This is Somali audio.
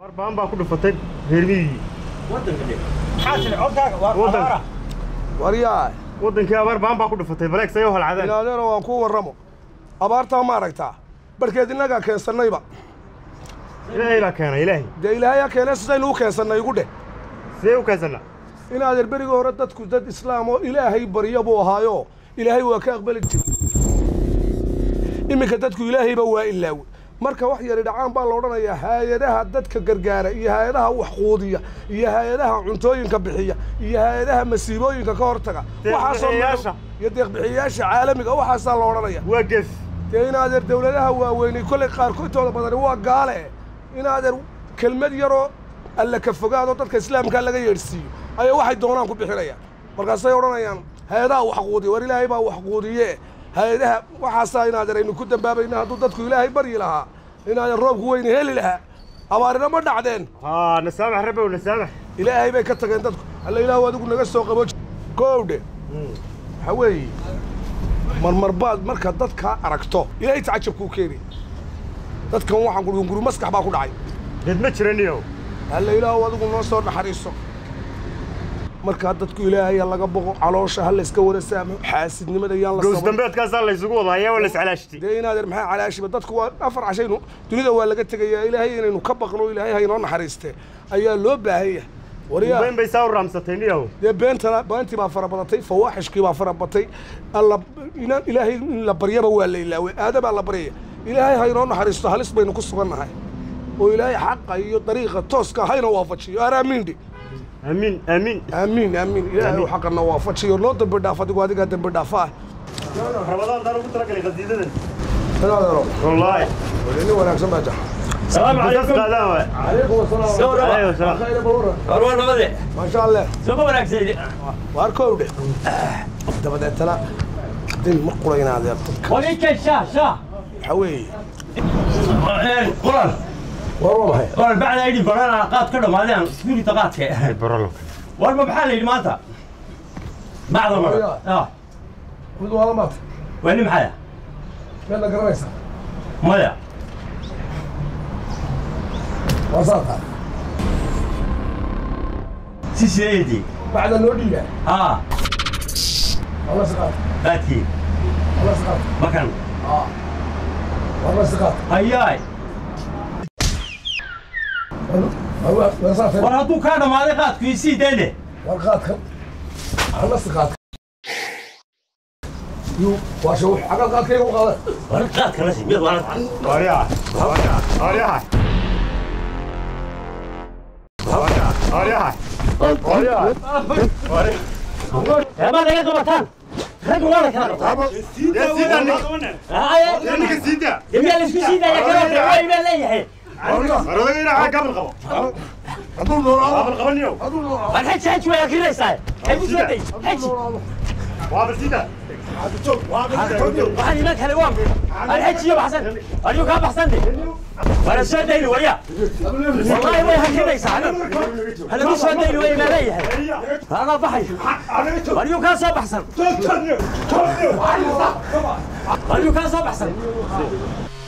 baan baa ku dhufatay reermiyigii Waddan- waryaa waddankii abaar baan baa ku dhufatay baleeg say u halcadeen ilaadeena waan kuu warramo abaartaa ma aragtaa barhkeed innagaa keensannayba ilaahay baa keenay ilaahay dee ilaahayaa keenee sidaynu u keensannay igu dheh sidee u keensanaa inaadeer berigii hore dadku dad islaam oo ilaahay barya buu ahaayo ilaahay waa ka aqbali jira iminka dadku ilaahayba waa ilaawe marka wax yari dhacaan baa la odhanayaa hay-adaha dadka gargaara iyo hay-adaha wax quudiya iyo hay-adaha cuntooyinka bixiya iyo hay-adaha masiibooyinka ka hortaga waxaasoo Deeq-bixiyayaasha. iyo deeqbixiyayaasha caalamiga waxaasaa la odhanaya waa gees dee inaadeer dawladaha waaweynay kollay qaarkoodtooda badani waa gaale inaadeer kelmad yaroo alla ka fogaadoo dadka islaamkaa laga yeedhsiiyo ayaa waxay doonaan ku bixinayaan markaasay odhanayaan hay-adaha wax quudiya war ilaahay baa wax quudiye hay-adaha waxaasaa inaadeer aynu ku dambaabayna hadduu dadku ilaahay baryi lahaa inaadeer roobku weyna heli lahaa abaarina ma dhacdeen haa nasaamax rabow nasaamax ilaahay bay ka tageen dadku alla ilaahu adigu naga soo qabo koowdhe waxaa weeye marmar baad marka dadkaa aragto ilaahay tacajabkuu keenaya dadkan waxaan ku guri maskax baa ku dhacay dad ma jiraniyo alla ilaahu adigu noo soo naxariiso markaa dadku ilaahaya laga boqo caloosha ha layska wada saamo xaasidnimada yaan la gows saban dambeedkaasaa laysugu wada hayaa waa laiscalaashtay dee inaadeer maxaa calaashiba dadku waa afar cashaynu dunida waa laga tegayaa ilaahay inaynu ka baqno ilaahay ha inoo naxariistee ayaa loo baahanya waryaa bayn bay saa u raamsatay niyow dee beentana beentii baa fara badatay fawaaxishkii baa fara batay alla inaan ilaahay in la baryaba waa la ilaaway aadabaa la baryaya ilaahay ha inoo naxariisto halis baynu ku sugannahay oo ilaahay xaqa iyo dariiqa tooska hayna waafajiyo aaraamiindhi amiin amiin aamiin aamiin ilaahay xaqana waafajiyo noo dambi dhaaf adigu adigaa dambi dhaafa ah rabadaan daan ugu talagalay qadiidadan inaadero wallaahi nin wanaagsan baa jaxa السلام Dadkas عليكم qaadaan waay calaykum Soo dhawaad. Alaykum salaam. أروان نبضي maasha allah سوف وراك سيدي waar koowdhe dabadeetana din ma qurayna adeer dadka وليك الشاه شاه waxaa weeye قران war waa maxay قران بعد ايدي بران قاد كده مالين سكوري تقاتك baralo والما بحال اللي مالتا بعض المرة اه mid waa lamaad وين محايا meedna garanaysaa مايا waa saata سي سيدي bacda noo dhiiba اه wala siqaat باتي wala siqaat مكان wala siqaat هياي wala saafay war hadduu kaa dhammaaday qaadku isii dayne war qaadkan wala siqaat yu waa shaw xagal qaadkayga u qaada war qaadka nasi mid waa Aryaa. Aryaa. Aryaa. Aryaa. ma laga qabataan rag waa la kala qabtaa Yaa sida nin. Yaa ninka sida. demiyaa la isku sii daaya kala dawaayi baa leeyahay Aroodaga ina xag qabal qabo. hadduu noolaado Qabal qabaniyo. hadduu noolaado war xeji xeji way akrinaysaa xeji soo day xeji Waa basida. waxaan iman kale waa war xeji iyo baxsan ayuu kaa baxsan de wala soo dayni warya wallahi way akrinaysaa halagu soo dayni way baa leeyahay anaa baxay ayuu kaa soo baxsan ayuu kaa soo baxsan